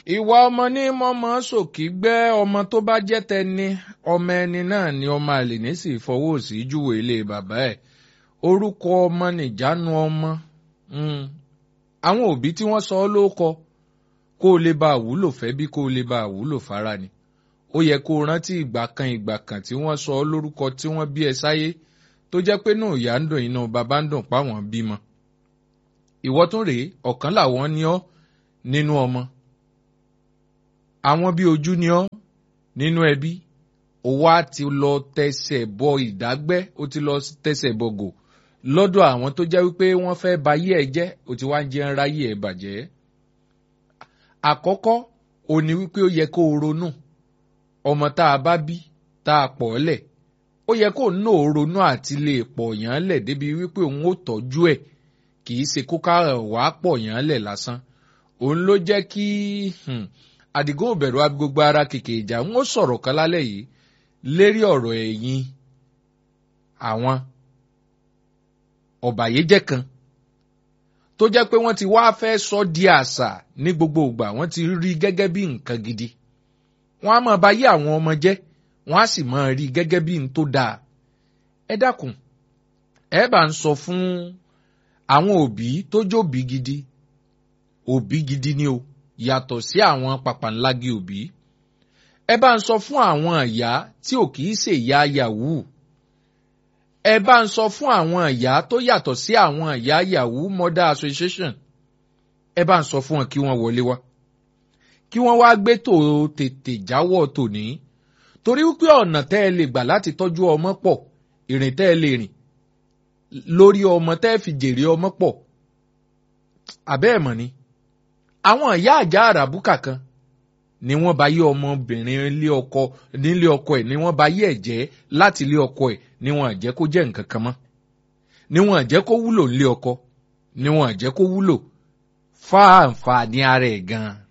ìwà ọmọ ní mọ́mọ́ sòkì gbẹ́ ọmọ tó bá jẹ́ tẹni ọmọ ẹni náà ni ọmọ àlè ní sì fọwọ́ sí júwe ilé bàbá ẹ̀ orúkọ ọmọ nìjánu ọmọ àwọn òbí tí wọ́n sọ ọ́ ló kọ kó o lè bá àwúlò fẹ́ bí kó o lè bá àwúlò fara ni ó yẹ kó o rántí ìgbà kan ìgbà kan tí wọ́n sọ ọ́ lórúkọ tí wọ́n bí ẹ sáyé tó jẹ́ pé náà ìyá ń dùn iná bàbá ń dùn páwọn bímọ ìwọ tún rèé ọ̀kan làwọn ní ọ́ nínú ọmọ àwọn bí ojú ní ọ́ nínú ẹbí ó wá ti lọ tẹsẹ̀ bọ ìdágbẹ́ ó ti lọ tẹsẹ̀ bọ̀gò lọ́dọ̀ àwọn tó jẹ́ wípé wọ́n fẹ́ bayé ẹ̀ jẹ́ ó ti wá ń jẹ́ ń ráyé ẹ̀ bàjẹ́. àkọ́kọ́ ò ní wípé ó yẹ kó o ronú ọmọ tá a bá bí tá a pọ̀ lẹ̀ ó yẹ kó ná o ronú àti lè pọ̀ yàn án lẹ̀ débi wípé òun ó tọ́jú ẹ̀ kì í ṣe kó ká wàá pọ̀ yàn án lẹ̀ lásán òun ló jẹ́ kí àdìgún òbẹ̀rù gbogbo ara kèké ìjà ń ó sọ̀rọ̀ kan lálẹ́ yìí lérí ọ̀rọ̀ ẹ̀yìn àwọn ọ̀bàyéjẹ́ kan tó jẹ́ pé wọ́n ti wá fẹ́ sọ di àṣà ní gbogbo ìgbà wọ́n ti rí gẹ́gẹ́ bí nǹkan gidi wọ́n á máa bá yé àwọn ọmọ jẹ́ wọ́n á sì máa rí gẹ́gẹ́ bí n tó dáa ẹ dákun ẹ bá ń sọ fún àwọn òbí tó jóbi gidi òbí gidi ni o yàtọ̀ sí àwọn pàpàǹlági òbí ẹ bá ń sọ fún àwọn ìyá tí ò kìí ṣe ìyá yahoo ẹ bá ń sọ fún àwọn ìyá tó yàtọ̀ sí àwọn ìyá yahoo mother association ẹ bá ń sọ fún wọn kí wọ́n wọlé wá kí wọ́n wá gbé tó tètè jáwọ́ tòní torí wípé ọ̀nà tẹ́ ẹ lè gbà láti tọ́jú ọmọ pọ̀ ìrìn tẹ́ ẹ lè rìn lórí ọmọ tẹ́ ẹ fi jèrè ọmọ pọ̀ àbẹ́ ẹ̀ mọ̀ ni àwọn ìyá àjà àràbùkà kan ni wọ́n bá yé ọmọbìnrin ilé ọkọ nílé ọkọ ẹ̀ ni wọ́n bá yé ẹ̀ jẹ́ láti ilé ọkọ ẹ̀ ni wọ́n àjẹ́ kó jẹ́ nǹkan kan mọ́ ni wọ́n àjẹ́ kó wúlò nílé ọkọ ni wọ́n àjẹ́ kó wúlò fáàǹfààní ara ẹ̀ gan-an